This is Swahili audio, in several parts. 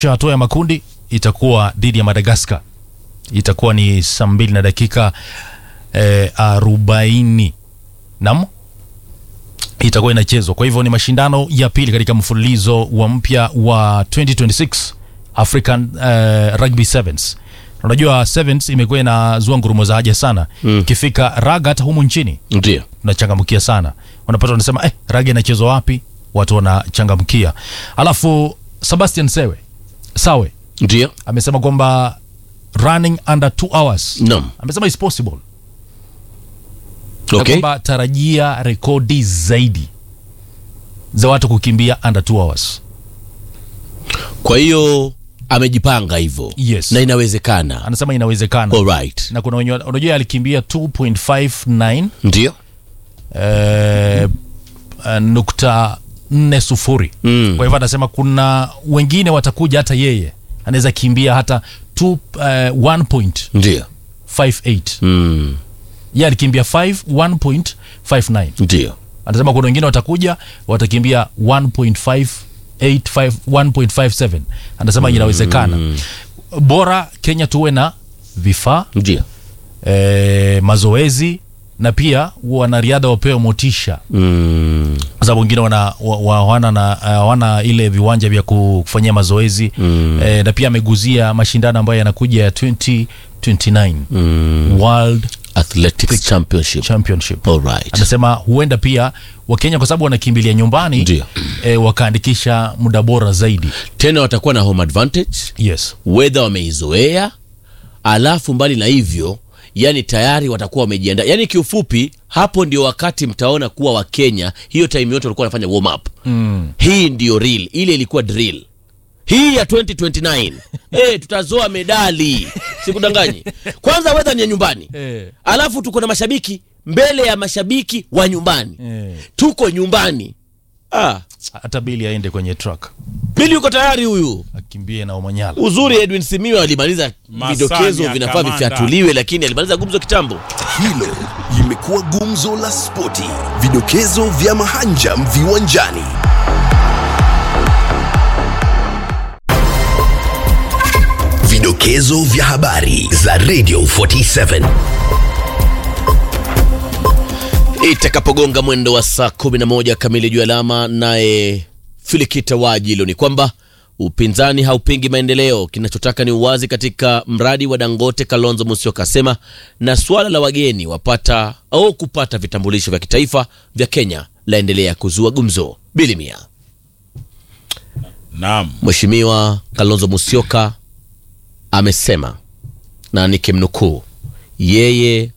hatua ya makundi itakuwa dhidi ya Madagascar, itakuwa ni saa mbili na dakika eh, arobaini nam itakuwa inachezwa. Kwa hivyo ni mashindano ya pili katika mfululizo wa mpya wa 2026 African uh, Rugby Sevens. Unajua Sevens imekuwa inazua ngurumo za haja sana ikifika raga hata humu nchini Ndio. tunachangamkia sana, wanapata wanasema eh, raga inachezwa wapi? Watu wanachangamkia. Alafu Sebastian Sewe Sawe Ndio. amesema kwamba running under 2 hours Naam. amesema is possible na Okay. kwamba tarajia rekodi zaidi za watu kukimbia under 2 hours. Kwa hiyo amejipanga hivyo. Yes. Na inawezekana. Anasema inawezekana Alright. na kuna wenye unajua alikimbia 2.59 Ndio. eh, uh, nukta nne sufuri Mm. kwa hivyo anasema kuna wengine watakuja hata yeye anaweza kimbia hata 2, uh, 1.58 Ndio. Mm. ye alikimbia 5 1.59 Ndio. anasema kuna wengine watakuja watakimbia 1.58 1.57 anasema inawezekana bora kenya tuwe na vifaa Ndio. e, mazoezi na pia wanariadha wapewe motisha Mm. kwa sababu wengine wana, wa- wa- hawana na hawana ile viwanja vya kufanyia mazoezi mm. e, na pia ameguzia mashindano ambayo yanakuja ya 2029 Mm. World Athletics Championship. Championship Alright. anasema huenda pia wakenya kwa sababu wanakimbilia nyumbani Ndio. e, wakaandikisha muda bora zaidi Tena watakuwa na home advantage. yes Weather wameizoea. Alafu mbali na hivyo, yani tayari watakuwa wamejiandaa. Yani kiufupi, hapo ndio wakati mtaona kuwa Wakenya hiyo time yote walikuwa wanafanya warm up. mm. Hii ndio real, ile ilikuwa drill. Hii ya 2029 eh, tutazoa medali, sikudanganyi. Kwanza weather ni ya nyumbani, Eh. alafu tuko na mashabiki mbele ya mashabiki wa nyumbani, Eh. tuko nyumbani. Ah, hata bili aende kwenye truck Bili yuko tayari huyu. akimbie na Omanyala Uzuri Edwin Simiyu alimaliza Masani vidokezo ya vinafaa kamanda. vifyatuliwe, lakini alimaliza gumzo kitambo. Hilo limekuwa gumzo la spoti, vidokezo vya mahanjam viwanjani. Vidokezo vya habari za Radio 47. Itakapogonga mwendo wa saa 11 kamili juu alama, naye Filikita Wajilo ni kwamba upinzani haupingi maendeleo, kinachotaka ni uwazi katika mradi wa Dangote. Kalonzo Musyoka asema, na suala la wageni wapata au kupata vitambulisho vya kitaifa vya Kenya laendelea kuzua gumzo. Bilimia Naam. Mheshimiwa Kalonzo Musyoka amesema na nikimnukuu, yeye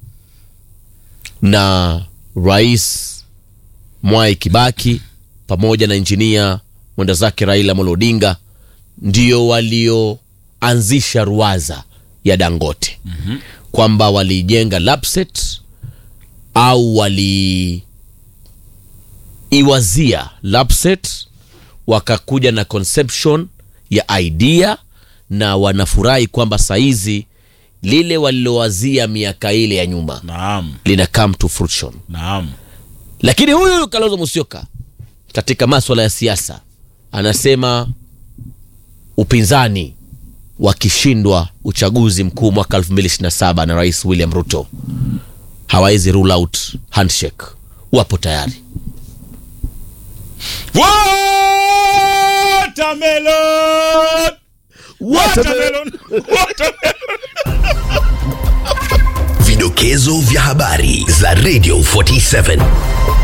na Rais Mwai Kibaki pamoja na injinia mwenda zake Raila Amolo Odinga ndio walioanzisha ruwaza ya Dangote kwamba walijenga Lapset au waliiwazia Lapset wakakuja na conception ya idea na wanafurahi kwamba saizi lile walilowazia miaka ile ya nyuma Naam. lina come to fruition. Naam. Lakini huyu Kalonzo Musyoka katika maswala ya siasa anasema upinzani wakishindwa uchaguzi mkuu mwaka 2027 na Rais William Ruto hawawezi rule out handshake, wapo tayari. Watermelon! Watermelon! Watermelon! Vidokezo vya habari za Radio 47.